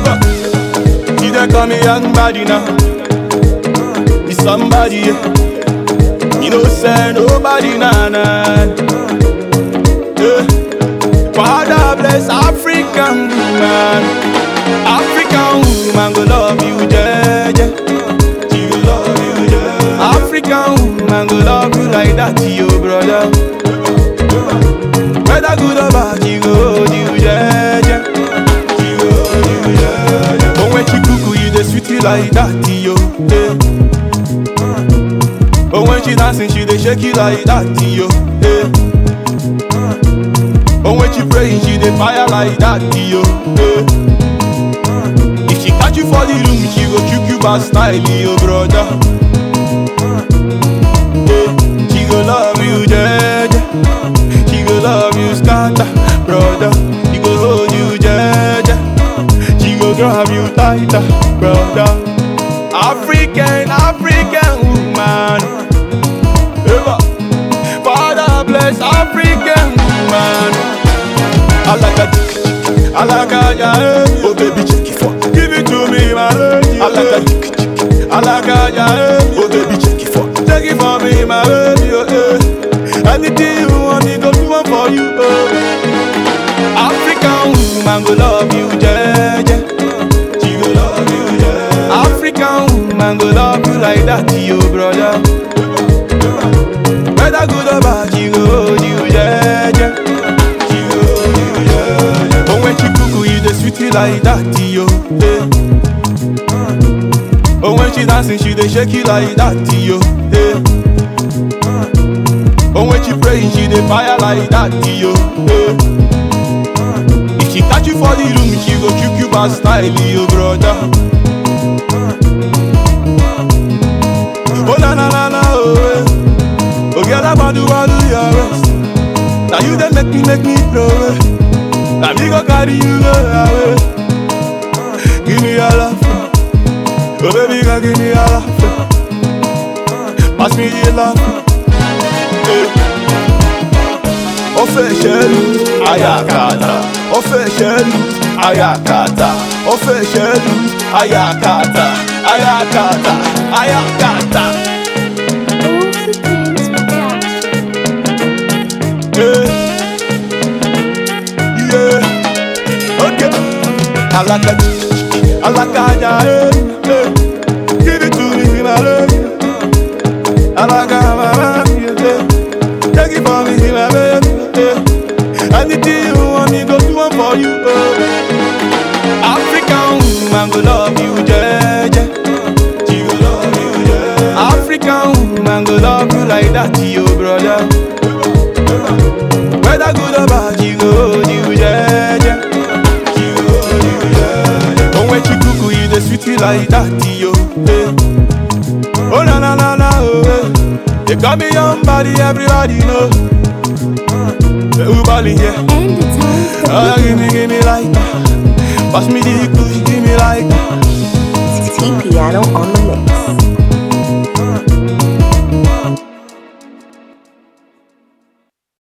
Ever. See they call me young body now. Be somebody, yeah. You know, say nobody, nah, nah. Yeah. Father bless African woman. African woman go love you, yeah, yeah. She go love you, yeah. African woman go love you like that, yo, brother. Whether good or bad, she go hold you, yeah, yeah. She go hold you, yeah, yeah. But when she cuckoo, you the sweetie like that, yo, yeah. But when she dancing, she dey shake it like that, yo, yeah. But when she praying, she dey fire like that, yo, yeah. If she catch you for the room, she go choke you by style, yo, brother. Yeah. She go love you, yeah, yeah. She go love you, scatter, brother. She go hold you, yeah, yeah. She go grab you tighter, brother. African, African woman. Ever. Father bless African woman. I like a I like a yeah. Oh baby, check it for. Give it to me, my lady. I like a I like a yeah. Oh baby, check it for. Check it for me, my lady. Oh, eh. Anything you want, me go do one for you. Oh. African woman go love you, yeah, yeah. She go love you, yeah. African woman go love you like that, yo, brother. Whether good or bad, she go hold you, yeah, yeah. She go hold you, yeah, yeah. But when she cuckoo, you the sweetie like that, yo, yeah. But when she dancing, she dey shake it like that, yo, yeah. But when she praying, she dey fire like that, yo, yeah. If she catch you for the room, she go choke you by style, yo, brother. Oh na na na na, oh, eh. oh girl, I want to want to your rest. Now you dey make me make me throw it. Now me go carry you go away. Give me your love, oh baby, girl, give me your love. Pass me the love. Eh. Ó fẹ́ ṣẹ́lú ayakata. Ó fẹ́ ṣẹ́lú ayakata. Ó fẹ́ ṣẹ́lú ayakata. Ayakata. Ayakata. Oopsie Tunes Production. Yeah. Yeah. Okay. Alaka, alaka, yeah, yeah. Give it to me, my love. Alaka, my love, yeah. Take it for me, my baby, yeah. Anything you want me, go do one for you, oh. African woman go love you, yeah, yeah. She go love you, yeah. African woman go love you like that, yo, brother. Whether good or bad, she go hold you, yeah, yeah. She go hold you, yeah, yeah. But when she cuckoo, you the sweetie like that, yo, yeah. Oh na na na na, oh, eh. They call me young body, everybody know. The Ubali, yeah. And the times Oh, that give me, give me like that. Pass me the kush, give me like that. T Piano on the mix.